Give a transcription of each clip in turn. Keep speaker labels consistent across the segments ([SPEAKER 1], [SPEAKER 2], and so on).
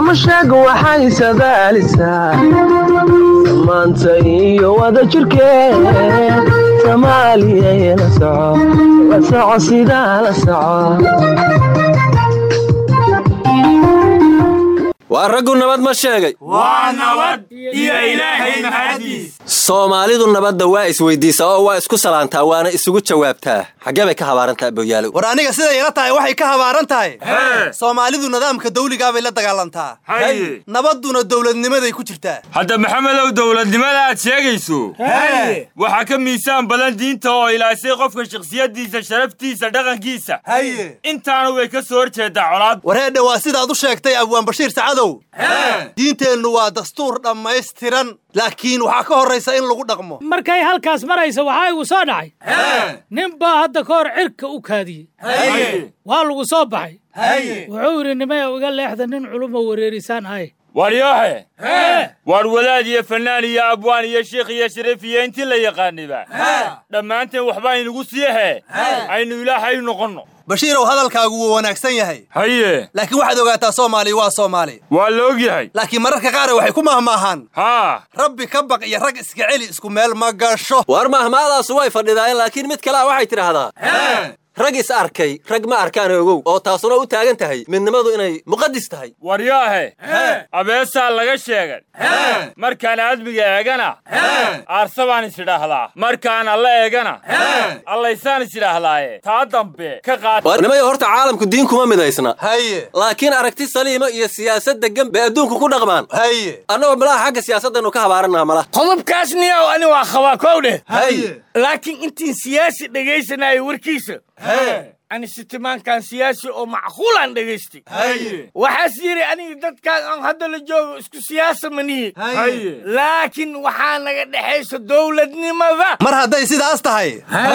[SPEAKER 1] mashaag waxay sadaalisaa samaanta iyo wada jirkeed soomaaliya la soco la soco sidaa la soco
[SPEAKER 2] waa raggu nabad ma sheegay
[SPEAKER 3] waa nabad iyo ilaahay mahadiis
[SPEAKER 2] soomaalidu nabadda waa isweydiisaa oo waa isku salaantaa waana isugu jawaabtaa xaggee bay ka habaarantaa aboyaalow
[SPEAKER 4] war aniga siday ila tahay waxay ka habaaran tahay soomaalidu nidaamka dawligaabay la dagaalantaa
[SPEAKER 3] haye
[SPEAKER 4] nabadduna dowladnimaday ku jirtaa
[SPEAKER 3] hadda maxamedow dowladnimada aad sheegayso waxaa ka miisaan badan diinta oo ilaashay qofka shakhsiyaddiisa sharaftiisa dhaqankiisa
[SPEAKER 4] haye
[SPEAKER 3] intaana way ka soo horjeedaa colaad
[SPEAKER 4] wareedhe waa sidaad u sheegtay abwaan bashiir sacadow diinteennu waa dastuur dhammaystiran laakiin waxaa ka horraysa in lagu dhaqmo
[SPEAKER 5] markay halkaas maraysa waxaa igu soo dhacay nin baa hadda ka hor cirka u kaadiyey waa lagu soo baxay wuxuu yidhi nimaya iga leexda nin culuma wareerisaan ahay
[SPEAKER 3] waryoohe waar wadaad iyo fannaan iyo abwaan iyo sheikh iyo shariif iyo intii la yaqaaniba dhammaanteen waxbaa inugu siihe aynu ilaahay noqonno
[SPEAKER 4] bashiirow hadalkaagu wuu wanaagsan yahay
[SPEAKER 3] haye
[SPEAKER 4] laakiin waxaad ogaataa soomaali waa soomaali
[SPEAKER 3] waa la og yahay
[SPEAKER 4] laakiin mararka qaar waxay ku mahmaahaan
[SPEAKER 3] haa
[SPEAKER 4] rabbi ka baq iyo rag iska celi isku meel ma gasho
[SPEAKER 2] waar mahmaadaasu way fadhidaayeen laakiin mid kalea waxay tidhaahdaa rag is arkay rag ma arkaan ogow oo taasuna u taagan tahay midnimadu inay muqadis tahay
[SPEAKER 3] waryaahe abeesaa laga sheegan markaan aadmiga eegana aarsa baan is idhaahdaa markaan alla eegana allaysaan is idhaahdaaye taa dambe ka qaad
[SPEAKER 2] waar nimayo horta caalamku diin kuma midaysna
[SPEAKER 4] haye
[SPEAKER 2] laakiin aragti saliima iyo siyaasad deggan bay adduunku ku dhaqmaan
[SPEAKER 4] haye
[SPEAKER 2] annagoo malaha xagga siyaasaddannu ka habaarannaha malaha
[SPEAKER 6] qodobkaas niyow ani waa qabaa kow dheh
[SPEAKER 4] haye
[SPEAKER 6] laakiin intiin siyaasi dhegaysanaayo warkiisa ani sitimaankan siyaasi oo macquulaan dhegaystay waxaas yidhi aniga dadkaan aan hadda la joogo isku siyaasa manihi laakiin waxaa naga dhexaysa dowladnimada
[SPEAKER 4] mar hadday sidaas tahay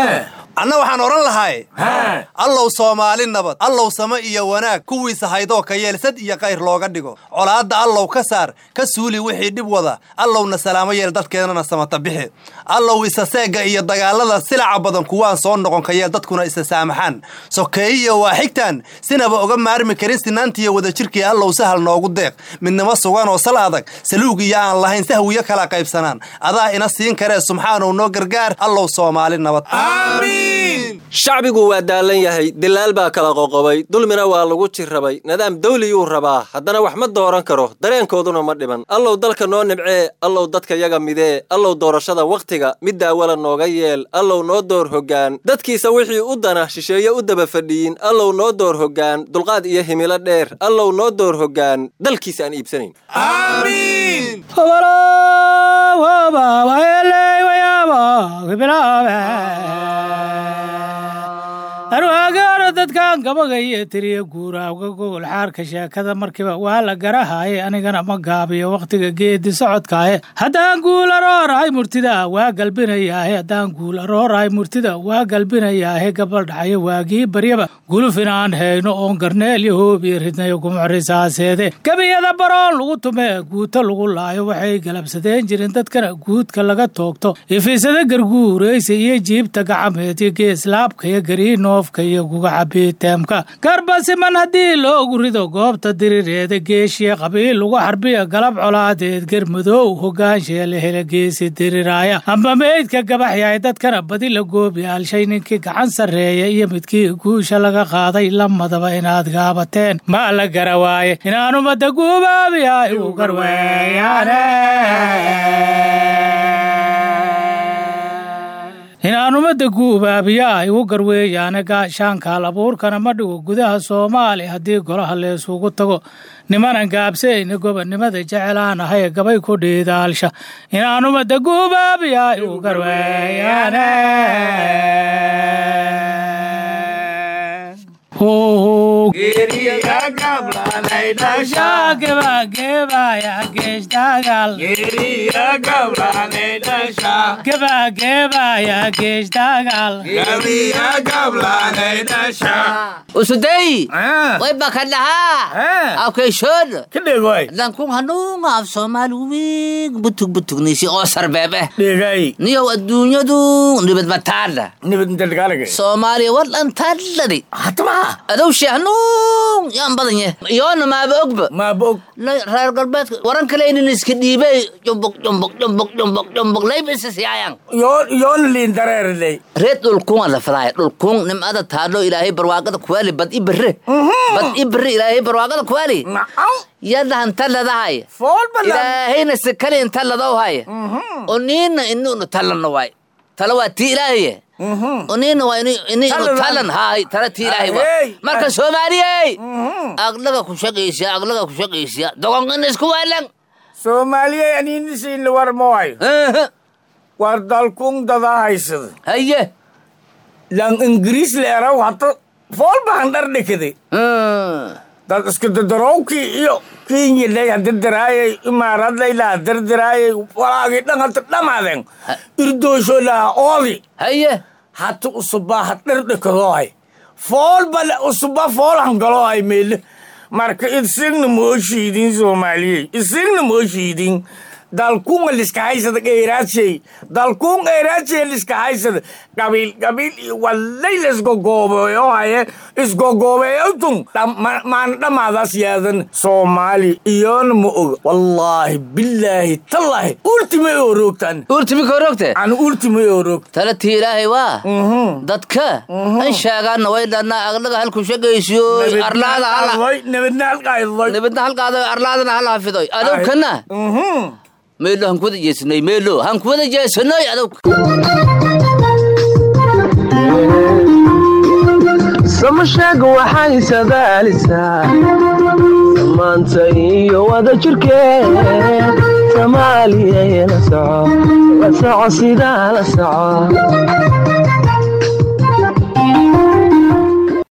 [SPEAKER 4] anna waxaan odhan lahay allow soomaali nabad allow same iyo wanaag kuwiisa haydoo ka yeelsad iyo kayr looga dhigo colaadda allow ka saar ka suuli wixii dhib wada allowna salaamo yeel dadkeennana samata bixi allow isa seegga iyo dagaallada silaca badan kuwaan soo noqon ka yeel dadkuna isa saamaxaan sokeeyiyo waa xigtaan sinaba oga maarmi karin sinaantiiyo wadajirkii allow sahal noogu deeq midnimo sugan oo sal adag saluug iyo aan lahayn sahwiyo kala qaybsanaan adaa ina siin karee subxaanow noo gargaar allow soomaali nabad
[SPEAKER 2] shacbigu waa daallan yahay dilaal baa kala qoqobay dulmina waa lagu jirrabay nidaam dawliyuu rabaa haddana wax ma dooran karo dareenkooduna ma dhiman allow dalka noo nibcee allow dadka yaga midee allow doorashada wakhtiga mid daawala nooga yeel allow noo door hoggaan dadkiisa wixii u dana shisheeye u daba fadhiyin allow noo door hoggaan dulqaad iyo himilo dheer allow noo door hoggaan dalkiisa aan iibsanayn
[SPEAKER 5] arwaagaaro dadkan gabagaiyo tiriya guuraawga gogol xaarka sheekada markiiba waa la garahaaye anigana ma gaabiyo wakhtiga geedi socodkaaye haddaan guula roorahay murtida waa galbinayaahe haddaan guula roorahay murtida waa galbinayaahe gabaldhacayo waagii baryaba guluf inaan hayno oon garneel iyo hoob iyo ridnayo gumucrisaaseede gebiyada baroon lagu tumee guuto lagu laayo waxay galabsadeen jirin dadkana guudka laga toogto ifiisada garguuraysa iyo jiibta gacameed iyo geeslaabka iyo gariinoofka iyo gugacabiiteemka garbasiman haddii loogu rido goobta dirireeda geeshiya qabiil lagu xarbiya galab colaadeed garmadoow hogaansheele hele geesi diriraaya amba meydka gabaxyahay dadkana badi la goobi alshay ninkii gacan sarreeya iyo midkii guusha laga qaaday lamadaba inaad gaabateen ma la gara waaye inaan ummadda guubaabiya igu garweeyaane inaan ummadda guubaabiyaa igu garweeyaane gaashaankaal abuurkana ma dhigo gudaha soomaali haddii golaha leesugu tago nimanan gaabsayna gobonnimada jecelaan ahay gabay ku dhiidaalsha inaan ummadda guubaabiyaa igu garweeyaane gebageebaya geeshdaagal gebageebaya geeshdaagal
[SPEAKER 7] usudey way bakadhahaa awkeyshood
[SPEAKER 6] kadhegoy
[SPEAKER 7] dankun hanuunga af soomaali wiig butug butugnisi oo sarbeebe
[SPEAKER 6] dhegay
[SPEAKER 7] niyow adduunyadu nibad mataadha
[SPEAKER 6] nibad intadhagaalaga
[SPEAKER 7] soomaaliya war dhantadhadi
[SPEAKER 6] hatama
[SPEAKER 7] adow sheehnu dalkuun yaan badan yahe iyoona maaba ogba
[SPEAKER 6] maaba og
[SPEAKER 7] La- reer galbeedka waran kale inin iska dhiibay jumbuk jumbuk jumbuk jumbuk jumbuk laybisisiyaayan
[SPEAKER 6] yoo yoona liin dareeriley
[SPEAKER 7] reed dhulkuun la fadaaya dhulkuun nimcada taadho ilaahay barwaaqada kuwaali bad i bere bad i bere ilaahay barwaaqada kuwaali
[SPEAKER 6] nacam
[SPEAKER 7] yadahan taladahay
[SPEAKER 6] fool badan
[SPEAKER 7] ilaahayna si kale in taladow haya oo niina inuunu talano waay tala waa tii ilaahaye oo niina waa ini ini inu
[SPEAKER 6] Taladaan.
[SPEAKER 7] talan haay tala tii ilaahay waa
[SPEAKER 6] Hey.
[SPEAKER 7] marka soomaaliyey aglaga ku shaqaysiya aglaga ku shaqaysiya doqonqina isku waalan
[SPEAKER 6] soomaaliyey aniinisiin la warmooyo war dalkuun dadaa haysada
[SPEAKER 7] haye
[SPEAKER 6] lan ingiriis leeraw hata fool bahan dhar dhikaday dad iska dadarowkii iyo kinyilay hadirtiraayay imaaradlay laha dirtiraayay walaagii dhan hata dhamaadeen irdoosho laha oodi
[SPEAKER 7] haye
[SPEAKER 6] hata usubaa ha dhar dhikadoohay fool bale usuba fool hangaloohay meele marka isigna moo shiidin soomaaliyey isigna moo shiidin dalkuunga liska haysada dheeraadshay dalkuun dheeraadshay liska haysada qabiil qabiil iyo wallay la isgogoobeeyo haye isgogoobeeyotun maan dhammaadaas yaadan soomaali iyoona ma oga wallaahi billaahi tallaahi ultimay oo roogtaan
[SPEAKER 7] urtimi korogte
[SPEAKER 6] aan ultimay oo roog
[SPEAKER 7] tala tii ilaahay waa dadka an sheegaana way dhanaa aglaga halku shaqaysiyo arlaada hala
[SPEAKER 6] nabadna halqaaydoy
[SPEAKER 7] nabadna halkaada arlaadana hala hafidoy adowkana meelo han kuwada jeesanoy meelo han kuwada jeesanoy adowka
[SPEAKER 1] samasheega waxay sadaalisaa samaanta iyo wada jirkeed soomaaliya la soco la soco sidaa la soco